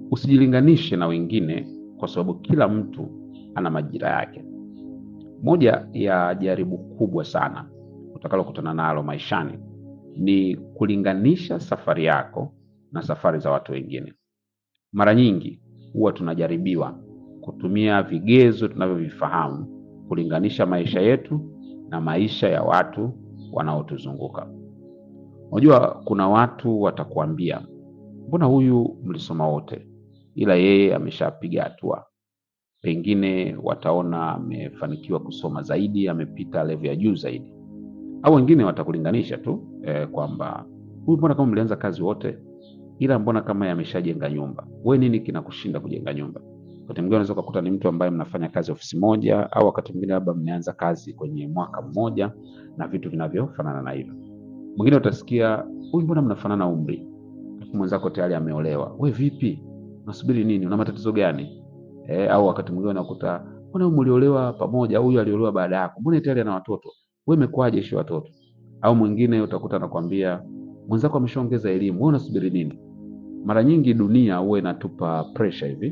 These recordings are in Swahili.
usijilinganishe na wengine, kwa sababu kila mtu ana majira yake. Moja ya jaribu kubwa sana utakalokutana nalo maishani ni kulinganisha safari yako na safari za watu wengine. Mara nyingi huwa tunajaribiwa kutumia vigezo tunavyovifahamu kulinganisha maisha yetu na maisha ya watu wanaotuzunguka. Unajua, kuna watu watakuambia, mbona huyu mlisoma wote, ila yeye ameshapiga hatua. Pengine wataona amefanikiwa kusoma zaidi, amepita level ya juu zaidi, au wengine watakulinganisha tu eh, kwamba huyu mbona kama mlianza kazi wote, ila mbona kama yameshajenga nyumba, we nini kinakushinda kujenga nyumba? Wakati mwingine unaweza ukakuta ni mtu ambaye mnafanya kazi ofisi moja, au wakati mwingine labda mmeanza kazi kwenye mwaka mmoja na vitu vinavyofanana na hivyo. Mwingine utasikia huyu, mbona mnafanana umri, alafu mwenzako tayari ameolewa. We vipi, unasubiri nini? Una matatizo gani? E, au wakati mwingine unakuta mbona mliolewa pamoja, au huyu aliolewa baada yako, mbona tayari ana watoto, we imekuwaje ishi watoto? Au mwingine utakuta anakwambia mwenzako ameshaongeza elimu, wewe unasubiri nini? Mara nyingi dunia huwa inatupa pressure hivi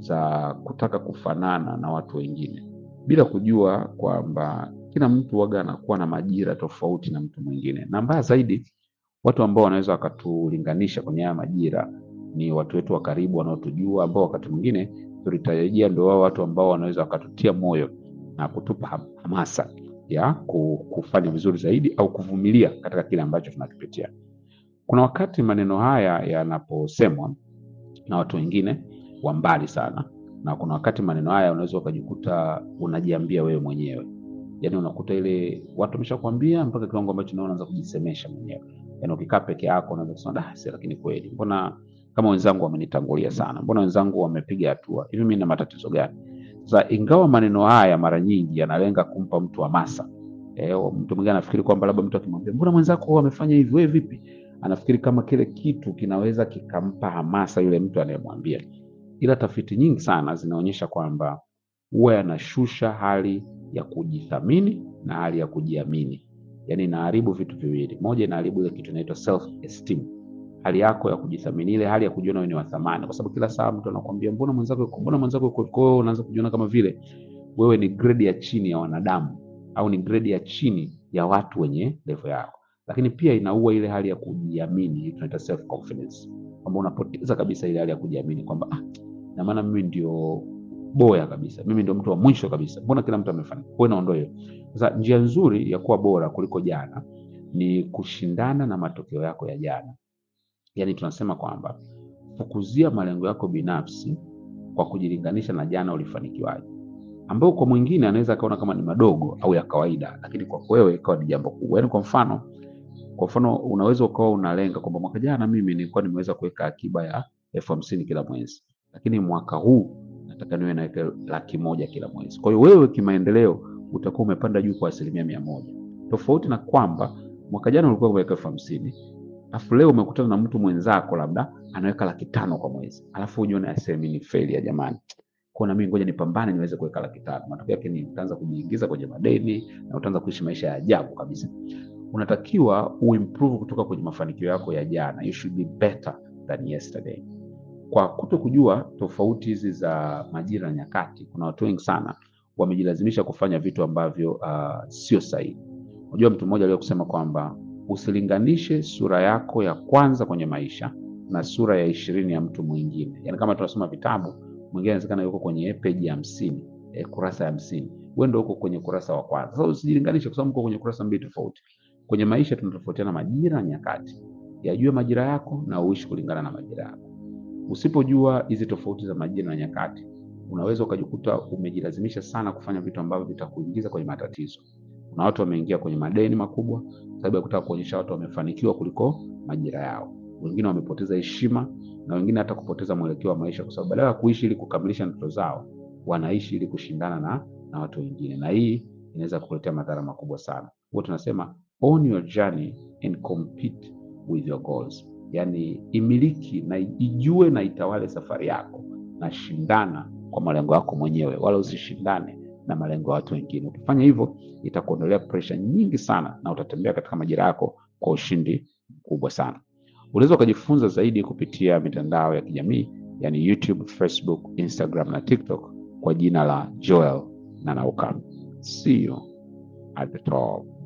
za kutaka kufanana na watu wengine bila kujua kwamba kila mtu waga anakuwa na majira tofauti na mtu mwingine, na mbaya zaidi, watu ambao wanaweza wakatulinganisha kwenye haya majira ni watu wetu wa karibu wanaotujua, ambao wakati mwingine tulitarajia ndio wao watu ambao wanaweza wakatutia moyo na kutupa ham- hamasa ya ku- kufanya vizuri zaidi au kuvumilia katika kile ambacho tunakipitia. Kuna wakati maneno haya yanaposemwa na watu wengine wa mbali sana, na kuna wakati maneno haya unaweza ukajikuta unajiambia wewe mwenyewe, yaani unakuta ile watu wameshakwambia mpaka kiwango ambacho nawe unaanza kujisemesha mwenyewe. Yaani ukikaa peke yako unaweza kusema da, si lakini kweli, mbona kama wenzangu wamenitangulia sana, mbona wenzangu wamepiga hatua hivi, mimi na matatizo gani? Sasa ingawa maneno haya mara nyingi yanalenga kumpa mtu hamasa eh, mtu mwingine anafikiri kwamba labda mtu akimwambia mbona mwenzako amefanya hivi, wewe vipi, anafikiri kama kile kitu kinaweza kikampa hamasa yule mtu anayemwambia, ila tafiti nyingi sana zinaonyesha kwamba huwa yanashusha hali ya kujithamini na hali ya kujiamini. Yaani inaharibu vitu viwili. Moja, inaharibu ile kitu inaitwa self esteem, hali yako ya kujithamini, ile hali ya kujiona wewe ni wa thamani, kwa sababu kila saa mtu anakuambia mbona mwenzako yuko, mbona mwenzako yuko, kwa hiyo unaanza kujiona kama vile wewe ni grade ya chini ya wanadamu au ni grade ya chini ya watu wenye level yako. Lakini pia inaua ile hali ya kujiamini, hii tunaita self confidence, kwamba unapoteza kabisa ile hali ya kujiamini kwamba ah, na maana mimi ndio bora kabisa, mimi ndio mtu wa mwisho kabisa, mbona kila mtu amefanikiwa? Kwa hiyo inaondoa hiyo. Sasa njia nzuri ya kuwa bora kuliko jana ni kushindana na matokeo yako ya jana. Yaani tunasema kwamba fukuzia malengo yako binafsi kwa kujilinganisha na jana ulifanikiwaje, ambao kwa mwingine anaweza akaona kama ni madogo au ya kawaida, lakini kwako wewe ikawa ni jambo kubwa. Yaani kwa mfano, kwa mfano unaweza ukawa unalenga kwamba mwaka jana mimi nilikuwa nimeweza kuweka akiba ya elfu hamsini kila mwezi, lakini mwaka huu nataka niwe naweka laki moja kila mwezi. Kwa hiyo wewe kimaendeleo utakuwa umepanda juu kwa asilimia mia moja tofauti na kwamba mwaka jana ulikuwa umeweka elfu hamsini alafu leo umekutana na mtu mwenzako labda anaweka laki tano kwa mwezi, alafu ujione asemi ni failure jamani, kwa na mimi ngoja nipambane niweze kuweka laki tano. Matokeo yake ni utaanza kujiingiza kwenye madeni na utaanza kuishi maisha ya ajabu kabisa. Unatakiwa uimprove kutoka kwenye mafanikio yako ya jana, you should be better than yesterday. Kwa kuto kujua tofauti hizi za majira na nyakati, kuna watu wengi sana wamejilazimisha kufanya vitu ambavyo uh, sio sahihi. Unajua, mtu mmoja aliwahi kusema kwamba usilinganishe sura yako ya kwanza kwenye maisha na sura ya ishirini ya mtu mwingine. Yaani kama tunasoma vitabu, mwingine anawezekana yuko kwenye peji ya hamsini eh, kurasa ya hamsini wewe ndio uko kwenye kurasa wa kwanza. Sasa usijilinganishe, kwa sababu uko kwenye kurasa mbili tofauti. Kwenye maisha tunatofautiana majira na nyakati. Yajue majira yako na uishi kulingana na majira yako. Usipojua hizi tofauti za majira na nyakati, unaweza ukajikuta umejilazimisha sana kufanya vitu ambavyo vitakuingiza kwenye matatizo. Kuna watu wameingia kwenye madeni makubwa sababu ya kutaka kuonyesha watu wamefanikiwa kuliko majira yao. Wengine wamepoteza heshima na wengine hata kupoteza mwelekeo wa maisha, kwa sababu badala ya kuishi ili kukamilisha ndoto zao, wanaishi ili kushindana na, na watu wengine, na hii inaweza kukuletea madhara makubwa sana. Huwa tunasema own your journey and compete with your goals, yaani imiliki na ijue na itawale safari yako na shindana kwa malengo yako mwenyewe, wala usishindane na malengo ya watu wengine. Ukifanya hivyo itakuondolea presha nyingi sana na utatembea katika majira yako kwa ushindi mkubwa sana. Unaweza ukajifunza zaidi kupitia mitandao ya kijamii yani YouTube, Facebook, Instagram na TikTok kwa jina la Joel Nanauka. See you at the top.